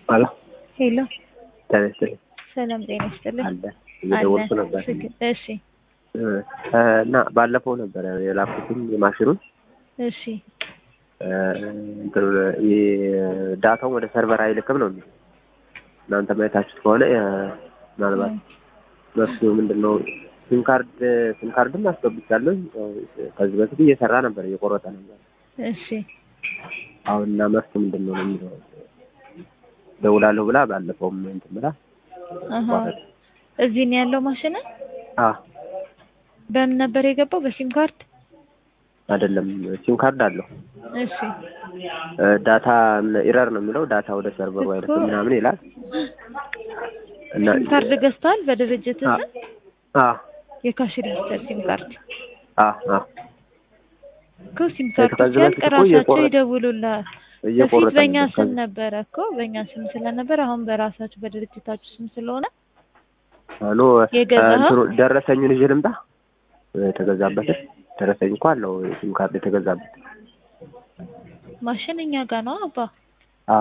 አሎ ሄሎ ጤና ይስጥልኝ። ሰላም ጤና ይስጥልኝ። አለ እየደወልኩ ነበር እሺ እና ባለፈው ነበረ የላኩትን የማሽኑን እሺ እንትኑ ዳታውን ወደ ሰርቨር አይልክም ነው የሚለው። እናንተ ማየታችሁት ከሆነ ምናልባት መፍትሄው ምንድን ነው? ሲም ካርድ ሲም ካርድም አስገብቻለሁ። ከዚህ በፊት እየሰራ ነበር፣ እየቆረጠ ነበር። እሺ አሁን እና መፍትሄው ምንድን ነው ነው የሚለው ደውላለሁ ብላ ባለፈውም እንትን ብላ አሀ እዚህ ነው ያለው ማሽን። አ በምን ነበር የገባው? በሲም ካርድ አይደለም ሲም ካርድ አለው። እሺ ዳታ ኢረር ነው የሚለው ዳታ ወደ ሰርቨሩ አይልክም ምናምን ይላል። እና ሲም ካርድ ገዝተዋል በድርጅት አ አ የካሽ ሬጅስተር ሲም ካርድ አ አ እኮ ሲም ካርድ ከዚህ ሲያልቅ በፊት እኮ ራሳቸው እየቆረጠ- ይደውሉልሃል። በፊት እየቆረጠ በእኛ ነበር ስም ከዚህ- ነበረ እኮ በእኛ ስም ስለነበረ አሁን በራሳችሁ በድርጅታችሁ ስም ስለሆነ አሎ የገዛኸው? እንትኑ ደረሰኙን ይዤ ልምጣ የተገዛበትን ደረሰኝ እኮ አለው ሲም ካርድ የተገዛበት ማሽን እኛ ጋር ነው አባ። አ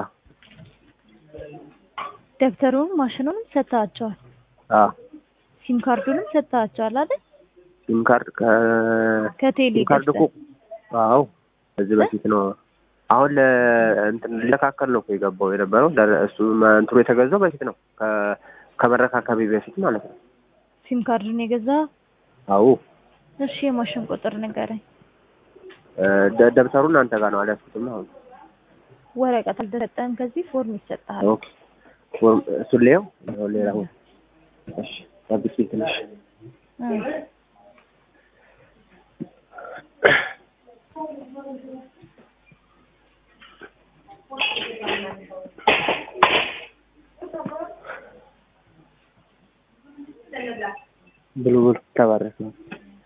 ደብተሩን ማሽኑንም ሰጥተዋቸዋል። አ ሲም ካርዱንም ሰጥተዋቸዋል አይደል? ሲም ካርድ ከ ከቴሌ ሲም ካርድ እኮ ገዝተህ አዎ ከዚህ በፊት ነው አሁን ለእንትን ሊለካከል ነው እኮ የገባው የነበረው ደረ- እሱ መ- እንትኑ የተገዛው በፊት ነው ከ- ከመረካከቤ በፊት ማለት ነው ሲም ካርዱን የገዛኸው? አዎ እሺ የማሽን ቁጥር ንገረኝ። እ ደ- ደብተሩን አንተ ጋር ነው አልያዝኩትም አሁን ወረቀት አልተሰጠህም። ከዚህ ፎርም ይሰጥሃል። ኦኬ ፎርም እሱን ሌላው ሌላ ሁን እሺ ጠብቂ ትንሽ እ ብሉ ብሉ ተባረክ ነው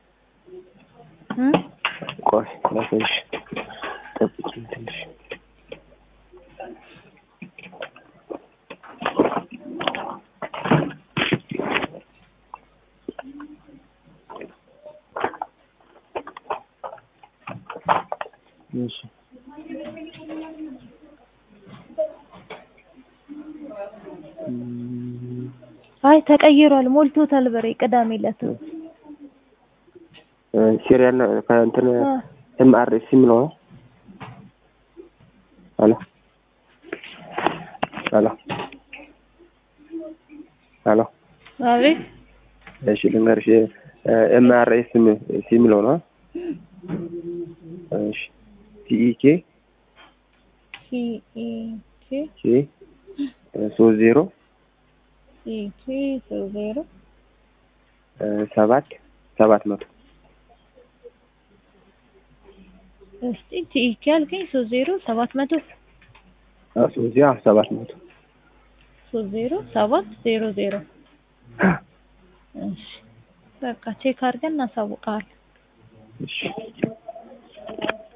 እ ቆይ ትንሽ ጠብቂ ትንሽ እሺ እም፣ አይ ተቀይሯል፣ ሞልቶታል። በሬ ቅዳሜ ዕለት እ ሲሪያል ነው ከእንትን እ ኤም አር ኤስ የሚለው ነው አሎ አሎ አሎ አቤት እሺ ልንገርሽ ኤም አር ኤስ የሚለው ነው እሺ ቲኢኬ ሲ ኢ ኬ ኬ ሶስት ዜሮ ሲ ኬ ሶስት ዜሮ ሰባት ሰባት መቶ እስቲ ቲኢኬ አልከኝ ሶስት ዜሮ ሰባት መቶ ሶስት ዜሮ ሰባት መቶ ሶስት ዜሮ ሰባት ዜሮ ዜሮ እሺ በቃ ቼክ አድርገን እናሳውቅሃለን። እሺ